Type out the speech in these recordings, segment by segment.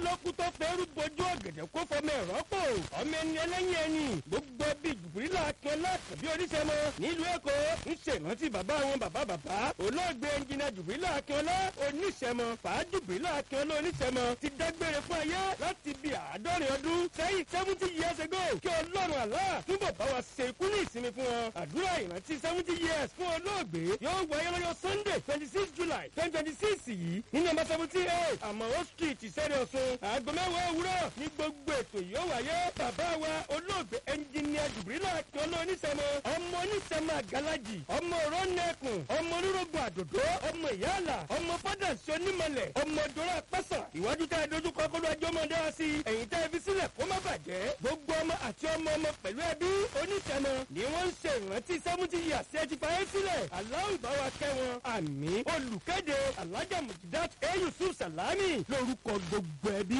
lókù tó fẹ́rù bojú ọ̀gẹ̀dẹ̀ kó fọmọ ẹ̀rọ pò ọmọ ẹni ẹlẹ́yìn ẹni gbogbo bí jùbìlà akínọlá tàbí oníṣẹ́mọ nílùú èkó ń ṣèrántí bàbá wọn bàbá bàbá olóògbé ẹnjìnà jùbìlà akínọlá oníṣẹ́mọ fàájùbìlà akínọlá oníṣẹ́mọ ti dágbére fún ayé láti bí àádọ́rin ọdún sẹ́yìn seventy years ago kí ọlọ́run àlá túbọ̀ bá wa ṣe ikú ní ìsinmi fún wọn àdúrà ìrántí seventy years fún olóògbé yóò wáyé lọ́jọ́ sunday twenty six july twenty twenty six yìí ní nọ́mbà seventy eight àmọ́ street ìṣẹ́rẹ́ ọ̀ṣun aago mẹ́wàá òwúrọ̀ ní gbogbo ètò yóò wáyé bàbá wa olóògbé ẹnjìníà jùbìrìlà akínọlá oníṣẹ́mọ ọmọ oníṣẹ́mọ àgàlájì ọmọ òrónẹ́kùn ọmọ olórogún àdòdó ọmọ ìyáàlà ọmọ fádàsí onímọ̀lẹ̀ ọmọ dọ́rọ̀ pẹ́sà ìwájú tá a dojú kọ kó ló ẹjọ́ mọ̀ dá sí i ẹ̀yìn tá a fi sílẹ̀ kó má bàjẹ́ gbogbo ọmọ àti ọmọ ọmọ pẹ̀lú ẹbí oníṣẹ́mọ ni wọ́n ń ṣe ìrántí seventy years ẹ ti fàyè sílẹ̀ aláwọ̀ bá wa kẹ́ wọn àmì olùkéde alájà mujidat e yusuf salami lórúkọ gbogbo ẹbí.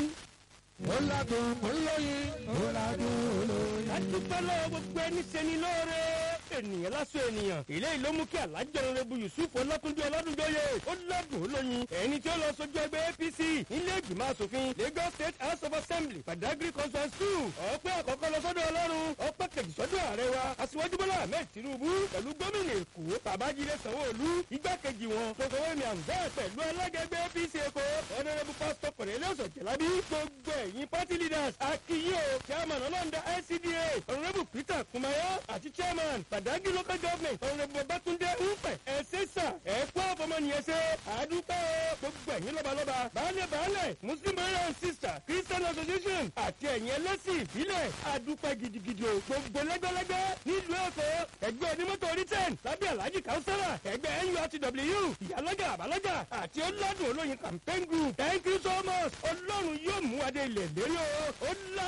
ó ládùn ó lóyin ó ládùn ó lóyin. adúpẹ́ lọ́wọ́ gbogbo ẹni ṣeni lóore ènìyàn lásán ènìyàn eléyìí ló mú kí alájọ rẹbu yusuf ọlọ́túndé ọlọ́dúnjọyè ó ládùn ó lóyin ẹni tí ó lọ sójú ẹgbẹ́ apc nílé ìgbìmọ̀ asòfin lagos state house of assembly padagry conference two ọpẹ́ àkọ́kọ́ lọ sọ́dọ̀ ọlọ́run ọpẹ́ kejì sọ́dọ̀ ààrẹ wa aṣíwájú bọ́lá ahmed tinubu pẹ̀lú gómìnà èkó babájídé sanwó-olú igbákejì wọn tòkòwémi àǹzẹ́ pẹ̀lú alága ẹgbẹ́ apc èkó ọ̀nàrẹ́bù pásítọ̀ cornelius ọ̀jẹ̀lábí gbogbo ẹ̀yìn party leaders akiyo chairman ọlọ́ndà ncda ọ̀nàrẹ́bù peter kumayo àti chairman padagry local government ọ̀nàrẹ́bù babatunde ńpẹ̀ ẹ̀ṣẹ̀ṣà ẹ̀kọ́ ọ̀fọmọnìyàn ṣe àdúpẹ́ o gbogbo ẹ̀yìn lọ́balọ́ba baálẹ̀ baálẹ̀ muslim brother and sister christian association àti ẹ̀yìn ẹlẹ́sìn ìbílẹ̀ àdúpẹ́ gidigidi o gbogbo lẹ́gbẹ́lẹ́gbẹ́ nílùú èkó ẹgbẹ́ onímọ́tò orí ten lábẹ́ alhaji kausara ẹgbẹ́ nurtw ìyálọ́jà àbálọ́jà àti ọlọ́dún olóyin campaign group thank you so much ọlọ́run yóò mú adé ilẹ̀ lérí o ó lá